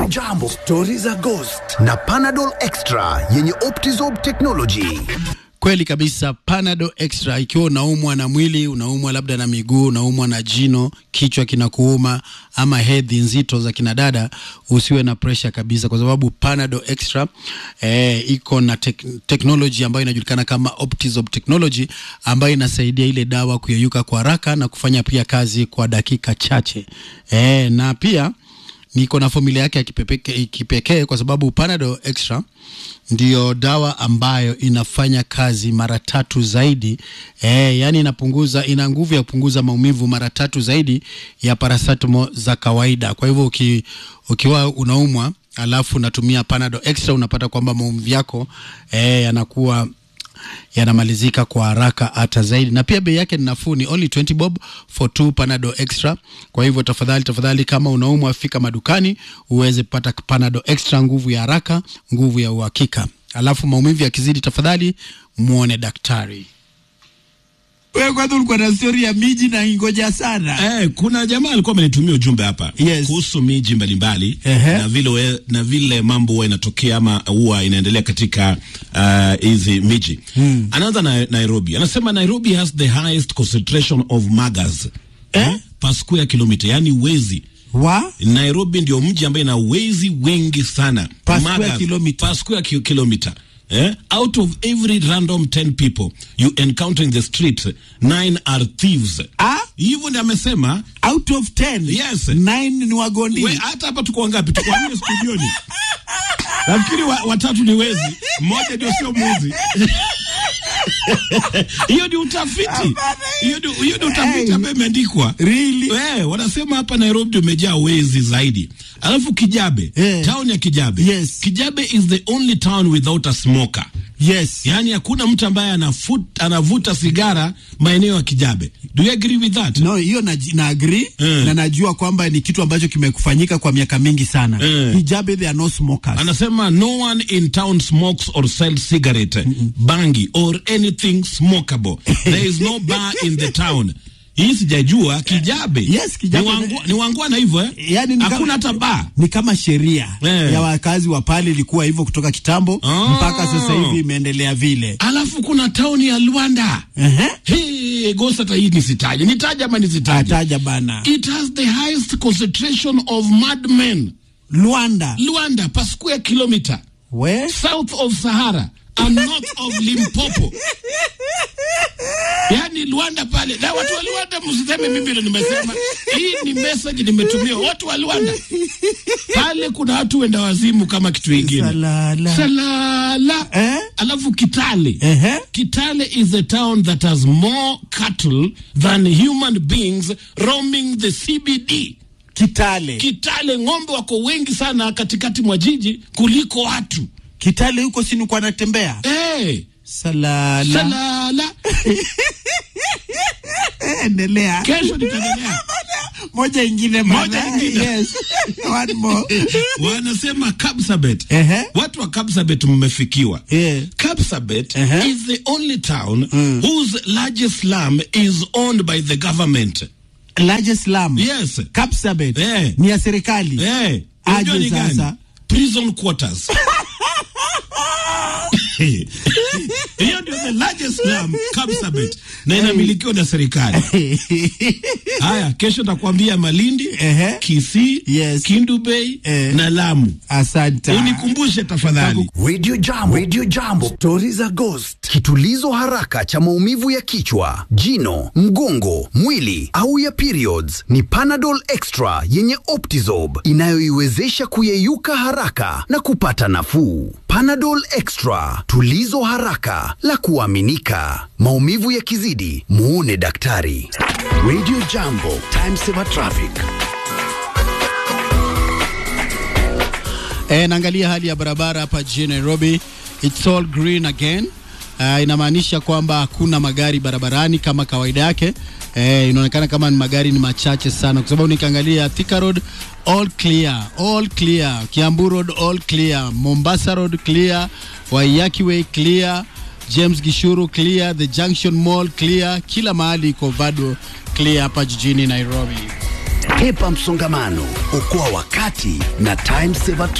Radio Jambo, stori za ghost na Panadol Extra yenye Optizorb technology. Kweli kabisa, Panado Extra. Ikiwa unaumwa na mwili, unaumwa labda na miguu, unaumwa na jino, kichwa kinakuuma, ama hedhi nzito za kinadada, usiwe na pressure kabisa, kwa sababu Panado Extra eh, iko na tek technology ambayo inajulikana kama Optizorb technology ambayo inasaidia ile dawa kuyeyuka kwa haraka na kufanya pia kazi kwa dakika chache eh, na pia niko na formula yake ya kipepeke- kipekee kwa sababu Panadol Extra ndiyo dawa ambayo inafanya kazi mara tatu zaidi eh, yani inapunguza, ina nguvu ya kupunguza maumivu mara tatu zaidi ya paracetamol za kawaida. Kwa hivyo uki, ukiwa unaumwa alafu unatumia Panadol Extra unapata kwamba maumivu yako eh, yanakuwa yanamalizika kwa haraka hata zaidi, na pia bei yake ni nafuu, ni only 20 bob for two Panadol Extra. Kwa hivyo tafadhali, tafadhali, kama unaumwa, fika madukani uweze kupata Panadol Extra, nguvu ya haraka, nguvu ya uhakika. Alafu maumivu yakizidi, tafadhali muone daktari. Wewe kwanza ulikuwa na stori ya miji na ingoja sana. Eh, kuna jamaa alikuwa amenitumia ujumbe hapa Yes. kuhusu miji mbalimbali Ehe. na vile we, na vile mambo huwa inatokea ama huwa inaendelea katika ah, hizi miji. Anaanza na Nairobi. Anasema Nairobi has the highest concentration of muggers eh? per square kilometer, yani wezi Wa? Nairobi ndio mji ambaye ina wezi wengi sana Per square Muggers, kilometer. per square ki kilometer. Eh? Out of every random 10 people you encounter in the street, nine are thieves. Ah? Hivyo ndio amesema Out of 10. Yes. 9 ni wagondi. we, hata hapa tuko wangapi? Tuko wanne studioni. Nafikiri wa, watatu ni wezi, mmoja ndio sio mwizi. Hiyo ni utafiti, hiyo ni hiyo ni utafiti Hey. ambayo imeandikwa. Really? Eh, wanasema hapa Nairobi ndio umejaa wezi zaidi. Alafu Kijabe, Eh. town ya Kijabe. Yes. Kijabe is the only town without a smoker. Yes. Yaani hakuna mtu ambaye anafut, anavuta sigara maeneo ya Kijabe. Do you agree with that? No, hiyo na, na agree Eh. na najua kwamba ni kitu ambacho kimekufanyika kwa miaka mingi sana. Eh. Hijabe there are no smokers. anasema no one in town smokes or sells cigarette bangi or anything smokable there is no bar in the town hii sijajua kijabe Yes, Kijabe. ni, wangua, ni wangwana hivyo eh? Yaani ni hakuna kama- hata baa ni kama sheria Eh. ya wakazi wa pale ilikuwa hivyo kutoka kitambo Ah. mpaka sasa hivi imeendelea vile. alafu kuna tauni ya Luanda Ehe. hey, gosa hata hii nisitaje nitaje ama nisitaje Ataja bana. it has the highest concentration of madmen Luanda. Luanda per square kilometer We? south of Sahara and north of Limpopo. Yaani Luanda pale. Na watu wa Luanda msiseme mimi ndo nimesema. Hii ni message nimetumia watu wa Luanda. Pale kuna watu wenda wazimu kama kitu kingine. Salala. Salala. Eh? Alafu Kitale. Ehe. Kitale is a town that has more cattle than human beings roaming the CBD. Kitale. Kitale ng'ombe wako wengi sana katikati mwa jiji kuliko watu. Kitale huko si nilikuwa natembea. Hey, Salala. salala. Eh, Endelea. Kesho nitaendelea. Moja ingine Moja bana. ingine. Yes. One more. Wanasema Kapsabet. Ehe. Watu wa Kapsabet mmefikiwa. Yeah. Kapsabet Ehe. is the only town whose largest slum is owned by the government. Largest slum. Yes. Kapsabet. Eh. Ni ya serikali. Eh, Aje unajua ni gani? sasa. Prison quarters. Hiyo ndio the largest slum Kapsabet na inamilikiwa na serikali. Haya, kesho takwambia Malindi, Ehe. Kisii, Yes. Kindu Bay Eh. na Lamu. Asante. Unikumbushe tafadhali. Radio Jambo, Radio Jambo, stori za ghost, kitulizo haraka cha maumivu ya kichwa, jino, mgongo, mwili au ya periods ni Panadol Extra yenye Optizorb inayoiwezesha kuyeyuka haraka na kupata nafuu. Panadol Extra, tulizo haraka la kuaminika. Maumivu yakizidi, muone daktari. Radio Jambo, time saver traffic. E, naangalia hali ya barabara hapa jijini Nairobi. It's all green again. Uh, inamaanisha kwamba hakuna magari barabarani kama kawaida yake. Eh, inaonekana kama ni magari ni machache sana, kwa sababu nikiangalia Thika Road all clear, all clear, Kiambu Road all clear, Mombasa Road clear, Waiyaki Way clear, James Gishuru clear, the Junction Mall clear, kila mahali iko bado clear hapa jijini Nairobi. Hepa msongamano, okoa wakati na time saver